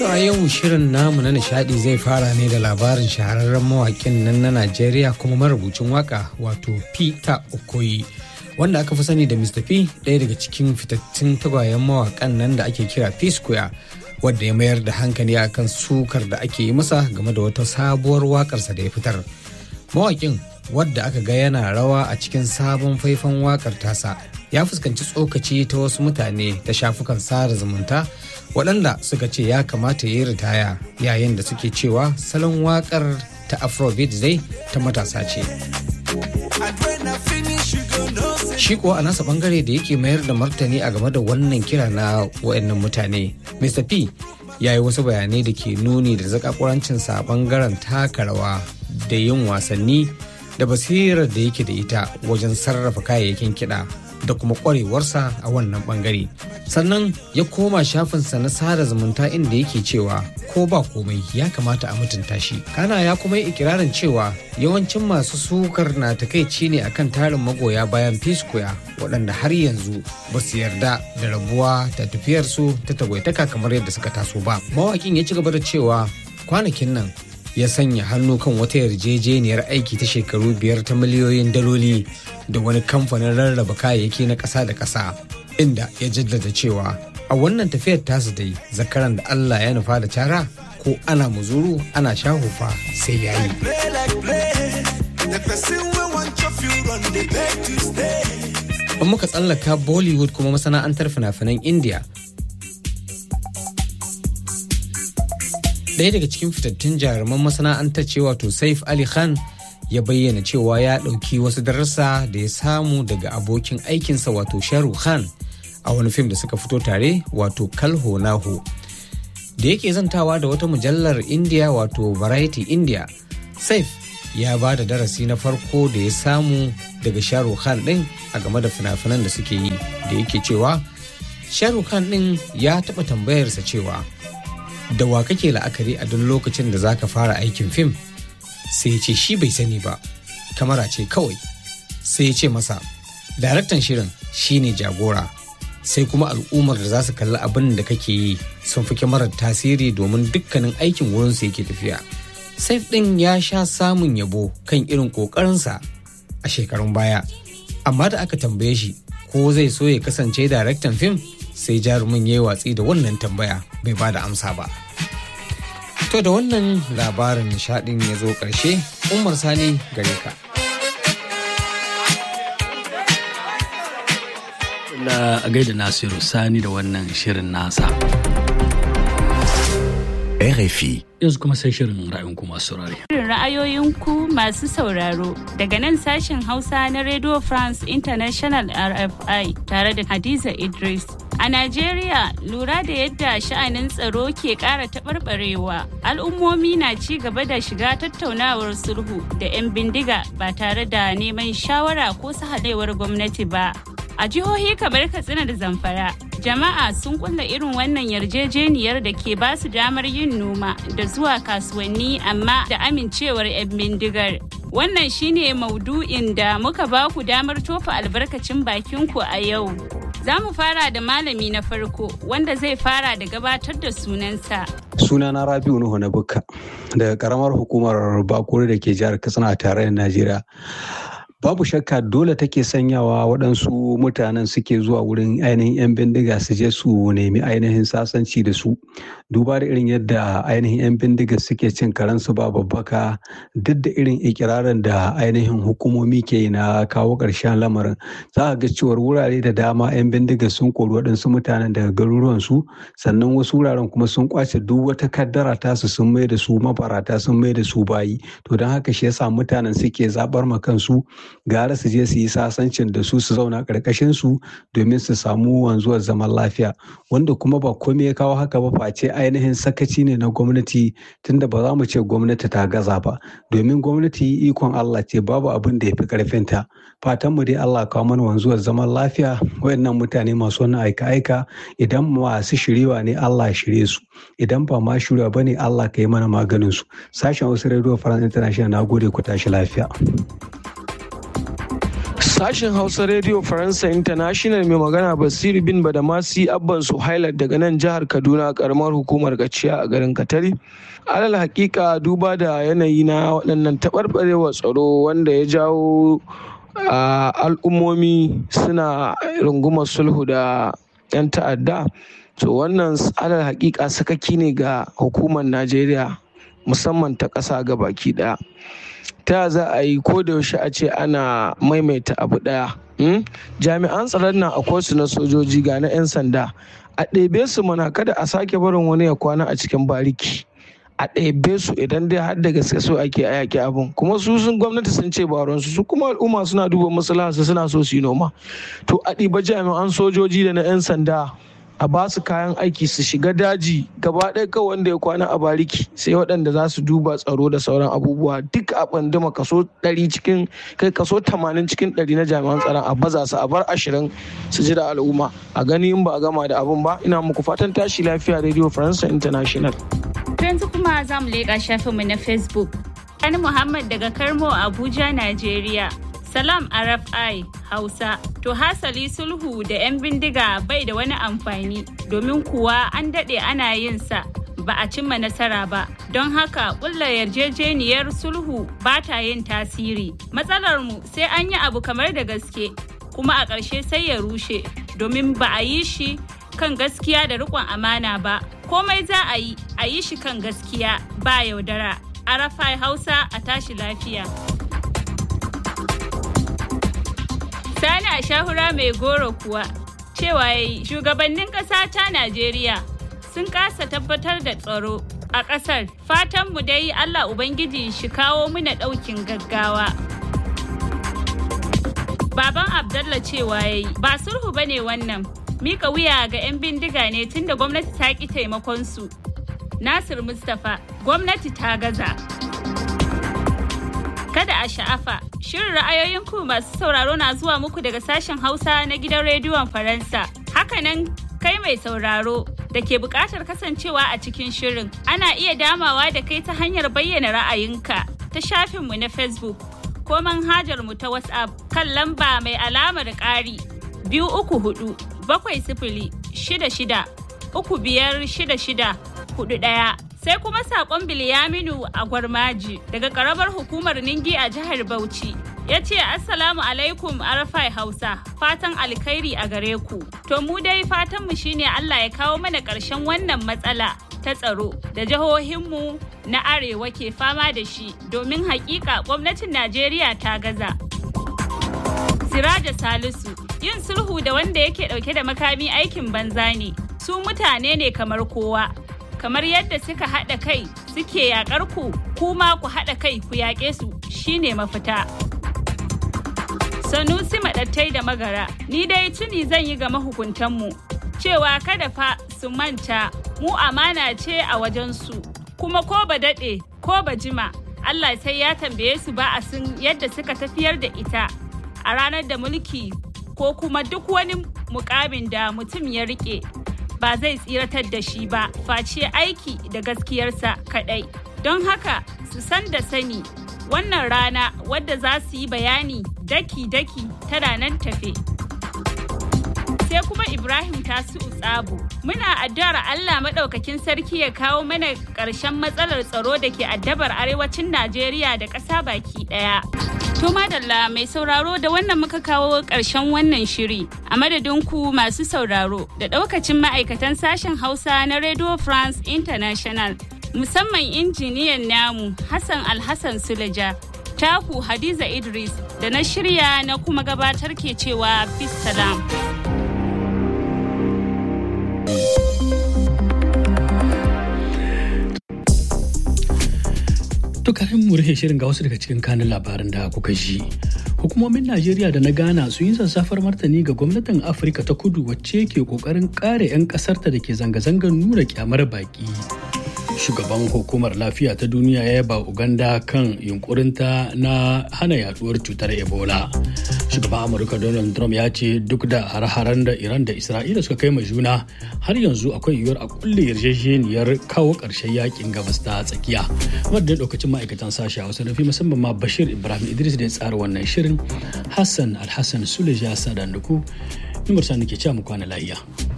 A yau shirin namu na nishadi zai fara ne da labarin shahararren mawakin nan na Najeriya kuma marubucin waka wato Peter Okoye wanda aka fi sani da Mr. P ɗaya daga cikin fitattun tagwayen mawakan nan da ake kira P Square wadda ya mayar da hankali akan sukar da ake yi masa game da wata sabuwar wakarsa da ya fitar. Mawakin wadda aka ga yana rawa a cikin sabon faifan wakar tasa ya fuskanci tsokaci ta wasu mutane ta shafukan sada zumunta waɗanda suka ce ya kamata ya yi ritaya yayin da suke cewa salon wakar ta afrobeat zai ta matasa ce shi kuwa a nasa bangare da yake mayar da martani a game da wannan kira na waɗannan mutane mr p ya yi wasu bayanai da ke nuni da zakakurancinsa a bangaren taka rawa da yin wasanni da basirar da yake da ita wajen sarrafa kayayyakin kiɗa da kuma ƙwarewarsa a wannan ɓangare sannan ya koma shafinsa na sada zumunta inda yake cewa ko ba komai ya kamata a mutunta shi kana ya kuma yi ikirarin cewa yawancin masu sukar na takaici ne akan tarin magoya bayan piscoya waɗanda har yanzu ba su yarda da rabuwa da tafiyarsu ta tagwaitaka kamar yadda suka taso ba mawakin ya ci gaba da cewa kwanakin nan ya sanya hannu kan wata yarjejeniyar aiki ta shekaru biyar ta miliyoyin daloli da wani kamfanin rarraba kayayyaki na ƙasa da ƙasa inda ya jaddada cewa a wannan tafiyar tasu dai zakaran da Allah ya nufa da cara ko ana muzuru ana shahufa sai ya yi. In muka tsallaka Bollywood kuma masana'antar fina-finan India ɗaya daga cikin fitattun jaruman masana'antar ce wato saif ali khan ya bayyana cewa ya ɗauki wasu darasa da ya samu daga abokin aikinsa wato sharu khan a wani fim da suka fito tare wato kalho naho da yake zantawa da wata mujallar india wato variety india saif ya ba da darasi na farko da ya samu daga sharu khan ɗin a game da fina-finan da suke yi da yake cewa sharu khan ɗin ya taɓa tambayarsa cewa da wa kake la'akari a duk lokacin da zaka fara aikin fim sai ce shi bai sani ba kamara ce kawai sai ya ce masa daraktan shirin shine jagora sai kuma al'ummar da za su kalli abin da kake yi sun fi kyamarar tasiri domin dukkanin aikin wurinsu yake tafiya saif ɗin ya sha samun yabo kan irin ƙoƙarinsa a shekarun baya amma da aka tambaye shi ko zai so ya kasance daraktan fim sai jarumin ya yi watsi da wannan tambaya bai ba da amsa ba. To da wannan labarin nishadin ya zo ƙarshe, Umar Sani gare ka. La gaida Nasiru Sani da wannan shirin nasa. RFI. Yanzu kuma sai shirin ra'ayin ku masu saurare. Shirin ra'ayoyinku masu sauraro daga nan sashen Hausa na Radio France International RFI tare da Hadiza Idris. A Najeriya lura da yadda sha'anin tsaro ke ƙara taɓarɓarewa, al'ummomi na ci gaba da shiga tattaunawar sulhu da 'yan bindiga ba tare da neman shawara ko sahalewar gwamnati ba. A jihohi kamar Katsina da Zamfara, jama'a sun kulla irin wannan yarjejeniyar da ke ba su damar yin noma da zuwa kasuwanni amma da amincewar 'yan bindigar. Wannan shine maudu'in da muka ba ku damar tofa albarkacin bakinku a yau. Za mu fara da malami na farko wanda zai fara da gabatar da sunansa. Sunana Rabiu Nuhu na Bukka daga karamar hukumar Bakuri da ke jihar Katsina a tarayyar Najeriya. babu shakka dole take sanyawa waɗansu mutanen suke zuwa wurin ainihin 'yan bindiga su je su nemi ainihin sasanci da su duba da irin yadda ainihin 'yan bindiga suke cin karansu ba babbaka duk da irin ikirarin da ainihin hukumomi ke na kawo ƙarshen lamarin za a ga cewar wurare da dama 'yan bindiga sun kori waɗansu mutanen daga garuruwansu sannan wasu wuraren kuma sun kwace duk wata kaddara tasu sun mai da su mabarata sun mai da su bayi to don haka shi yasa mutanen suke zaɓar ma kansu gara su je su yi sasancin da su su zauna ƙarƙashin su domin su samu wanzuwar zaman lafiya wanda kuma ba komai ya kawo haka ba face ainihin sakaci ne na gwamnati tunda ba za mu ce gwamnati ta gaza ba domin gwamnati ikon Allah ce babu abin da ya fi ƙarfinta fatan mu dai Allah kawo mana wanzuwar zaman lafiya wayannan mutane masu wannan aika-aika idan masu shiriwa ne Allah shirye su idan ba ma shirya ba ne Allah ka yi mana maganin su sashen wasu radio france international na gode ku tashi lafiya Sashen Hausa Radio Faransa International mai magana Basiru bin Badamasi Abban Suhailat daga nan jihar Kaduna karamar hukumar Gaciya a garin Katari. Alal hakika duba da yanayi na waɗannan taɓarɓarewa tsaro wanda ya jawo al'ummomi suna rungumar sulhu da 'yan ta'adda. To wannan alal hakika sakaki ne ga hukumar Najeriya musamman ta ƙasa ga baki ɗaya. ta za a yi ko da yaushe a ce ana maimaita abu ɗaya jami'an tsaron nan akwai su na sojoji ga na 'yan sanda a ɗebe su mana kada a sake barin wani ya kwana a cikin bariki a ɗebe su idan dai har da gaske so ake a yaƙi abin kuma su sun gwamnati sun ce baronsu su kuma al'umma suna duba maslahansu suna so su yi noma to a ɗiba jami'an sojoji da na 'yan sanda a ba su kayan aiki su shiga daji gaba ɗaya kawai wanda ya kwana a bariki sai waɗanda za su duba tsaro da sauran abubuwa duk a ɓanduma kaso ɗari cikin kai kaso tamanin cikin ɗari na jami'an tsaron a baza su a bar ashirin su ji da al'umma a gani in ba a gama da abun ba ina muku fatan tashi lafiya radio faransa international. yanzu kuma za mu leƙa shafinmu na facebook Sani Muhammad daga Karmo Abuja, Najeriya. Salam RFI Hausa. To hasali sulhu da 'yan bindiga bai da wani amfani domin kuwa an daɗe ana yin sa ba a cimma nasara ba. Don haka ƙulla yarjejeniyar sulhu ba ta yin tasiri. Matsalar mu sai an yi abu kamar da gaske kuma a ƙarshe sai ya rushe domin ba a yi shi kan gaskiya da riƙon amana ba. Komai za a yi, a yi shi kan gaskiya ba yaudara. Arafai Hausa a tashi lafiya. Sani a shahura mai goro kuwa cewa yayi shugabannin ƙasa ta Najeriya sun kasa tabbatar da tsaro a ƙasar. Fatanmu dai Allah Ubangiji shi kawo muna ɗaukin gaggawa. Baban Abdallah cewa yayi ba sulhu bane wannan. Mika wuya ga 'yan bindiga ne tunda gwamnati ta ƙi taimakon su. Nasir Mustapha, gwamnati ta gaza. Kada a sha'afa, shirin ra'ayoyin ku masu sauraro na zuwa muku daga sashen Hausa na gidan rediyon Faransa. Hakanan kai mai sauraro da ke buƙatar kasancewa a cikin shirin. Ana iya damawa da kai ta hanyar bayyana ra'ayinka ta shafinmu na Facebook ko manhajar mu ta WhatsApp kan lamba mai alamar ƙari biyu uku hudu bakwai sifili shida shida uku biyar shida shida hudu ɗaya. Sai kuma saƙon Bilyaminu a Gwarmaji daga ƙaramar hukumar Ningi a jihar Bauchi. Ya ce Assalamu alaikum Arafai Hausa, fatan alkhairi a gare ku. To mu dai fatanmu shine Allah ya kawo mana ƙarshen wannan matsala ta tsaro da jihohinmu na arewa ke fama da shi domin hakika gwamnatin Najeriya ta gaza. Siraja Salisu, yin sulhu da wanda yake ɗauke da makami aikin banza ne, su mutane ne kamar kowa. kamar yadda suka haɗa kai suke yaƙar ku kuma ku haɗa kai ku yaƙe su shine mafita. Sanusi maɗattai da magara, ni dai tuni zan yi ga mahukuntanmu cewa kada fa su manta mu amana ce a wajensu kuma ko ba daɗe ko ba jima Allah sai ya tambaye su ba a sun yadda suka tafiyar da ita a ranar da mulki ko kuma duk wani mukamin da mutum ya riƙe ba zai tsiratar da shi ba face aiki da gaskiyarsa kadai don haka su san da sani wannan rana wadda za su yi bayani daki-daki tana nan tafe sai kuma ibrahim tasu tsabu muna addu'ar allah maɗaukakin sarki ya kawo mana ƙarshen matsalar tsaro da ke addabar arewacin najeriya da ƙasa baki ɗaya To madalla mai sauraro da wannan muka kawo ƙarshen wannan shiri a madadin ku masu sauraro da ɗaukacin ma'aikatan sashen Hausa na Radio France International musamman injiniyan namu Hassan Alhassan Suleja taku Hadiza Idris da na shirya na kuma gabatar ke cewa salam. To kafin mu rufe shirin ga wasu daga cikin kanin labaran da kuka ji. Hukumomin Najeriya da na Ghana sun yi sassafar martani ga gwamnatin Afirka ta kudu wacce ke kokarin kare 'yan kasarta da ke zanga-zangar nuna kyamar baki. Shugaban hukumar lafiya ta duniya ya yaba Uganda kan yunkurinta na hana yaduwar cutar Ebola. shugaban amurka donald trump ya ce duk da har-haren da iran da isra'ila suka kai ma juna har yanzu akwai yiwuwar a kulle yarjejeniyar kawo ƙarshen yakin gabas ta tsakiya wadda lokacin ma'aikatan sashi a wasu rufi musamman ma bashir ibrahim idris da ya tsara wannan shirin hassan alhassan suleja sadanduku numar sani ke cewa mu kwana lahiya